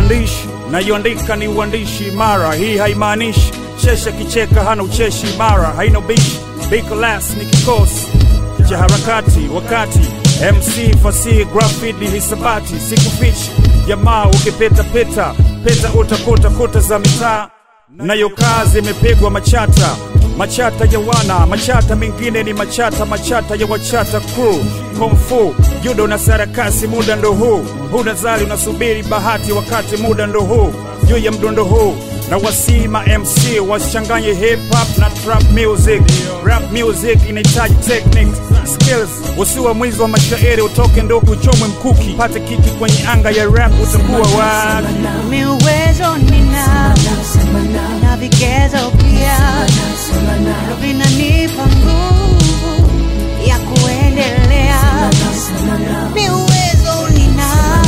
uandishi nayoandika ni uandishi imara. Hii haimaanishi chesha kicheka hana ucheshi imara, haina ubishi. Bikolas ni kikosi cha harakati wakati MC fasihi grafiti hisabati sikufichi jamaa ukipeta peta peta utakuta kuta za mitaa nayo kazi imepigwa machata machata ya wana machata mengine ni machata machata ya wachata crew komfu judo na sarakasi muda ndo huu huna zali unasubiri bahati wakati muda ndo huu juu ya mdundo huu na wasima MC wasichanganye hip hop na trap music. Rap music inahitaji techniques, skills. Usiwe mwizi wa mashairi, utoke ndo uchomwe mkuki, pate kiki kwenye anga ya rap, utakuwa wapi? Mi uwezo nina na vigezo pia ndo vinanipa nguvu ya kuendelea. Mi uwezo nina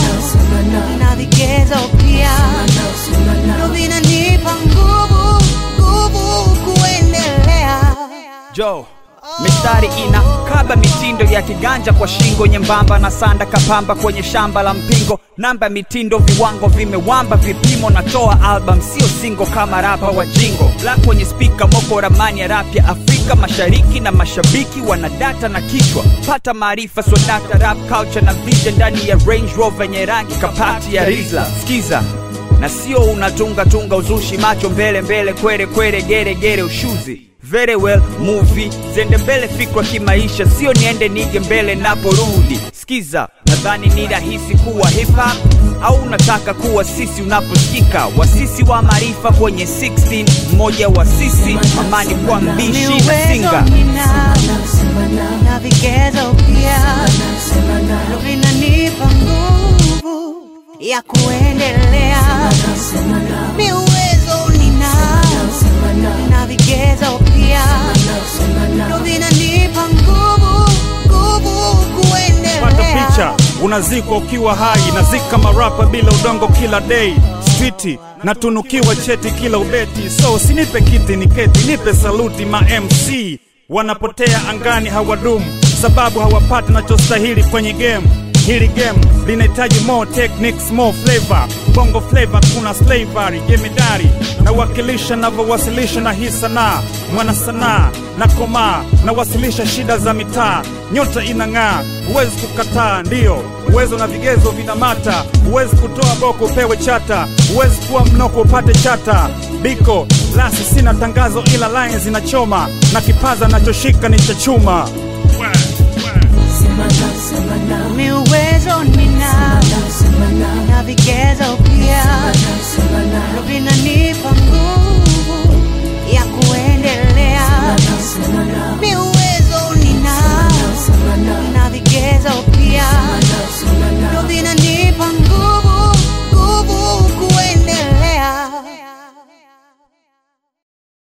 na vigezo pia ndo vinanipa nguvu nguvu kuendelea. Jo, mistari ina kaba mitindo ya kiganja kwa shingo nyembamba na sanda kapamba kwenye shamba la mpingo namba mitindo viwango vimewamba vipimo natoa album sio singo kama rapa wa jingo black kwenye spika moko ramani ya rap ya afrika mashariki na mashabiki wana data na kichwa pata maarifa swadata rap culture na vision ndani ya range rover yenye rangi kapati ya rizla skiza na sio unatunga tunga uzushi macho mbele mbele kwere kwere gere gere ushuzi very well movie zende mbele fikra kimaisha sio niende nige mbele naporudi skiza nadhani ni rahisi kuwa hip hop au unataka kuwa sisi unaposikika wasisi wa maarifa kwenye 16 mmoja wa sisi amani kwa Mi mbishi na uwezo singa nina na vigezo pia ndo vinanipa nguvu ya kuendelea. Mi uwezo nina na vigezo pia ndo vinanipa nguvu nguvu pata kuendelea. picha unazikwa ukiwa hai nazika marapa bila udongo kila day streeti natunukiwa cheti kila ubeti so usinipe kiti ni keti nipe saluti ma mc wanapotea angani hawadumu sababu hawapati nachostahili kwenye game hili game linahitaji more techniques more flavor bongo flavor kuna slavery jemedari nawakilisha navyowasilisha na hii sanaa mwana sanaa na komaa nawasilisha shida za mitaa nyota inang'aa huwezi kukataa ndiyo uwezo na vigezo vinamata huwezi kutoa boko upewe chata huwezi kuwa mnoko upate chata biko lasi sina tangazo ila lines zinachoma na kipaza nachoshika ni cha chuma Mi uwezo nina